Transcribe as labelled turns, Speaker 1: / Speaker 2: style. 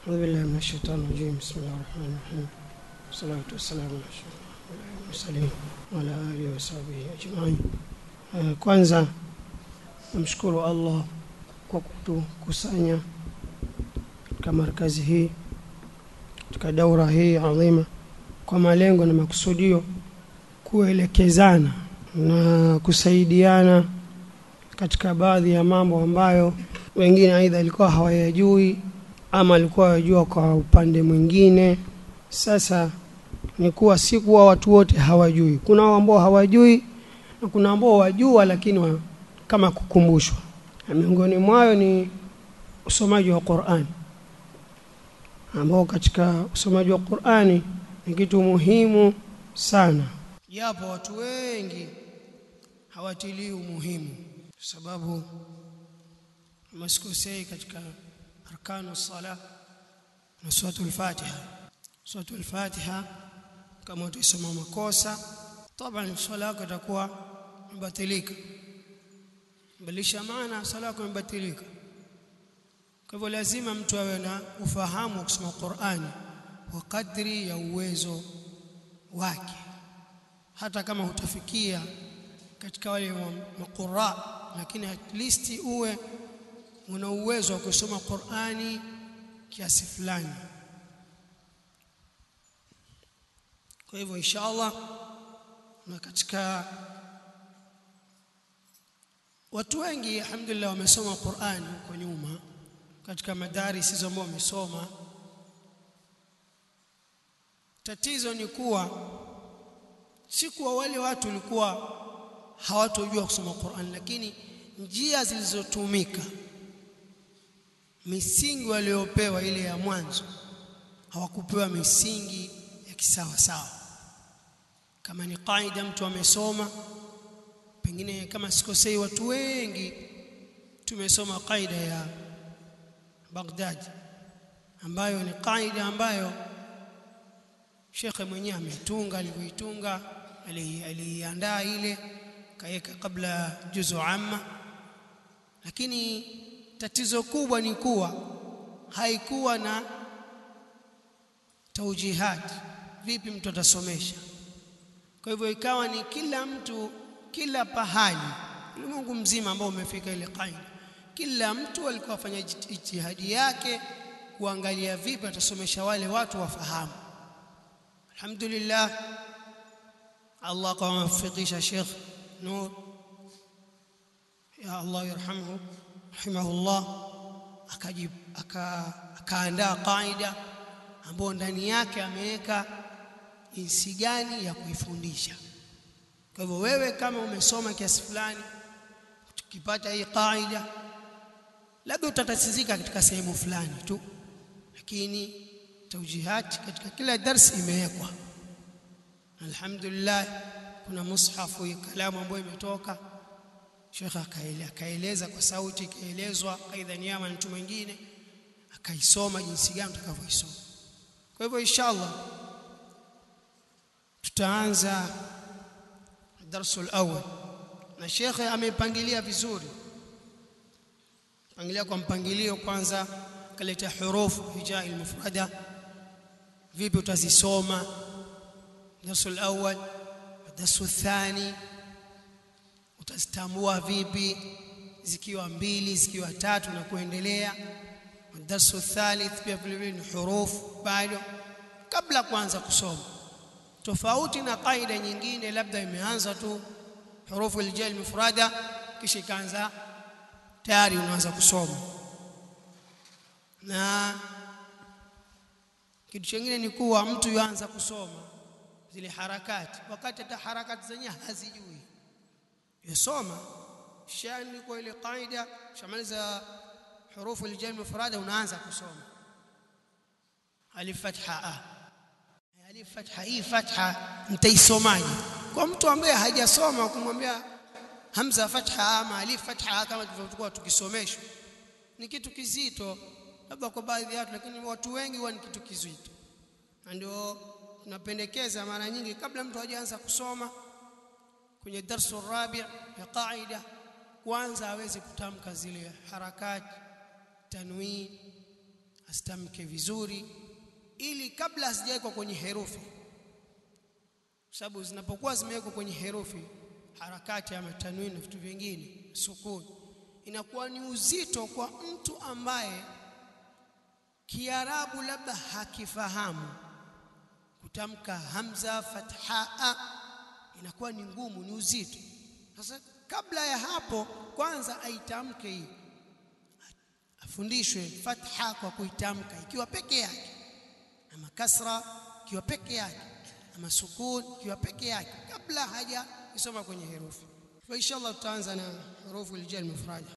Speaker 1: أعوذ بالله من الشيطان الرجيم بسم الله الرحمن الرحيم والصلاة والسلام على أشرف المرسلين وعلى آله وصحبه أجمعين Eh, kwanza namshukuru Allah kwa kutukusanya katika markazi hii katika daura hii adhima kwa malengo na makusudio kuelekezana na kusaidiana katika baadhi ya mambo ambayo wengine aidha alikuwa hawayajui ama alikuwa wajua kwa upande mwingine sasa ni kuwa si kuwa watu wote hawajui kuna ambao hawajui na kuna ambao wajua lakini wa, kama kukumbushwa na miongoni mwayo ni usomaji wa Qur'ani ambao katika usomaji wa Qur'ani ni kitu muhimu sana japo watu wengi hawatilii umuhimu kwa sababu masikosei katika arkanu sala na suratul fatiha suratul fatiha kama utasoma makosa طبعا swala yako itakuwa imebatilika badilisha maana swala yako imebatilika kwa hivyo lazima mtu awe na ufahamu wa kusoma Qur'ani kwa kadri ya uwezo wake hata kama hutafikia katika wale maqurra lakini at least uwe una uwezo wa kusoma Qur'ani kiasi fulani kwa hivyo inshallah na katika watu wengi alhamdulillah wamesoma Qur'an huko nyuma katika madaris hizo ambao wamesoma tatizo ni kuwa si kuwa wale watu walikuwa hawatojua kusoma Qur'an lakini njia zilizotumika misingi waliopewa ile ya mwanzo hawakupewa misingi ya kisawa sawa kama ni kaida mtu amesoma pengine kama sikosei watu wengi tumesoma kaida ya Baghdad ambayo ni kaida ambayo shekhe mwenyewe ametunga alivyoitunga aliiandaa ile kaweka kabla juzu amma lakini tatizo kubwa ni kuwa haikuwa na taujihat vipi mtu atasomesha kwa hivyo ikawa ni kila mtu kila pahali ulimwengu mzima ambao umefika ile kaida kila mtu alikuwa afanya ijtihadi yake kuangalia vipi atasomesha wale watu wafahamu alhamdulillah Allah akawafikisha Sheikh Nur ya Allah yarhamhu rahimahullah akajib akaandaa kaida ambayo ndani yake ameweka jinsi gani ya kuifundisha kwa hivyo wewe kama umesoma kiasi fulani tukipata hii kaida labda utatatizika katika sehemu fulani tu lakini taujihat katika kila darsi imewekwa alhamdulillah kuna mushafu ya kalamu ambayo imetoka Sheikh akaeleza kwa sauti ikaelezwa aidha niama mtu mwingine akaisoma jinsi gani utakavyoisoma kwa hivyo inshallah tutaanza darsu al-awwal na shekhe amepangilia vizuri pangilia kwa mpangilio kwanza kaleta hurufu hijai al-mufrada vipi utazisoma darsu al-awwal darsu thani utazitambua vipi zikiwa mbili zikiwa tatu na kuendelea darsu thalith pia vile vile ni hurufu bado kabla kuanza kusoma tofauti na kaida nyingine labda imeanza tu hurufu aljal mufrada kisha ikaanza tayari unaanza kusoma na kitu kingine ni kuwa mtu yuanza kusoma zile harakati wakati hata harakati zenyewe hazijui yasoma shani kwa ile kaida shamaliza hurufu aljal mufrada unaanza kusoma alif fatha a alif fatha hii fatha mtaisomaje kwa mtu ambaye hajasoma kumwambia hamza fatha ama alif fatha kama tulivyokuwa tukisomeshwa ni kitu kizito labda kwa baadhi ya watu lakini watu wengi huwa ni kitu kizito na ndio tunapendekeza mara nyingi kabla mtu hajaanza kusoma kwenye darsu rabi ya qaida kwanza aweze kutamka zile harakati tanwin asitamke vizuri ili kabla hazijawekwa kwenye herufi kwa sababu zinapokuwa zimewekwa kwenye herufi harakati ama tanwini na vitu vingine sukuni inakuwa ni uzito kwa mtu ambaye kiarabu labda hakifahamu kutamka hamza fathaa inakuwa ni ngumu ni uzito sasa kabla ya hapo kwanza aitamke hii afundishwe fatha kwa kuitamka ikiwa peke yake ama kasra ikiwa peke yake ama sukun ikiwa peke yake kabla haja isoma kwenye herufi fa inshallah tutaanza na hurufu aljar mufrada